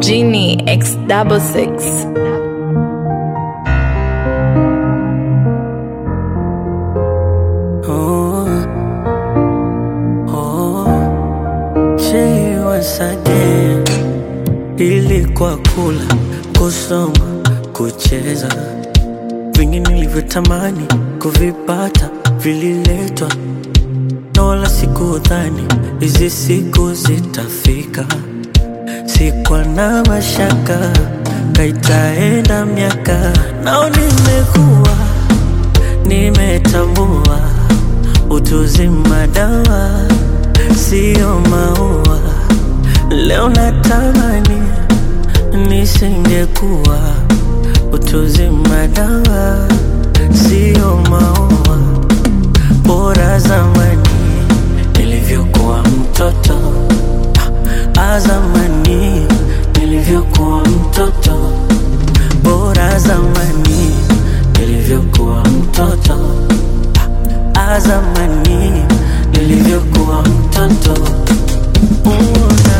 Genie X double six. Oh, oh, she was again. Ilikuwa kula, kusoma, kucheza, vingi nilivyotamani kuvipata vililetwa, na wala sikudhani hizi siku zitafika. Sikuwa na mashaka, kaitaenda miaka, nao nimekuwa nimetambua utuzima dawa sio maua. Leo natamani nisingekuwa utuzima dawa sio maua. Bora zamani nilivyokuwa mtoto, ah, zamani nilivyokuwa mtoto, bora zamani nilivyokuwa mtoto, ah, zamani nilivyokuwa mtoto. Una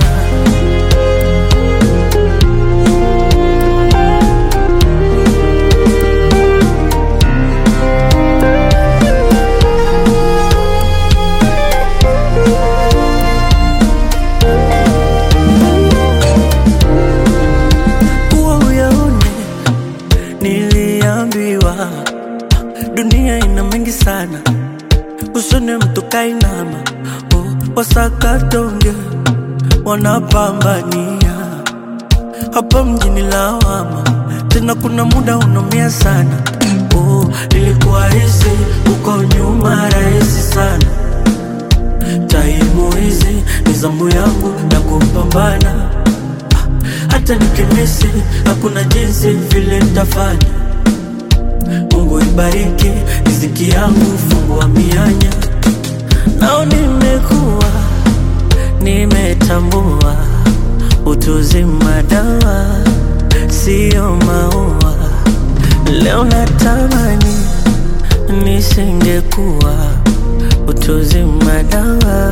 kuwa uyaone, niliambiwa dunia ina mengi sana, usone mtu kainama, oh, wasakatonge wanapambania hapa mjini lawama, tena kuna muda unaumia sana. Oh, ilikuwa hizi uko nyuma rahisi sana, taimu hizi ni zamu yangu na kupambana hata nikimisi hakuna jinsi vile nitafanya. Mungu ibariki riziki yangu, fungua mianya. Nao nimekuwa nimetambua utuzima dawa sio maua. Leo natamani nisingekuwa utuzima dawa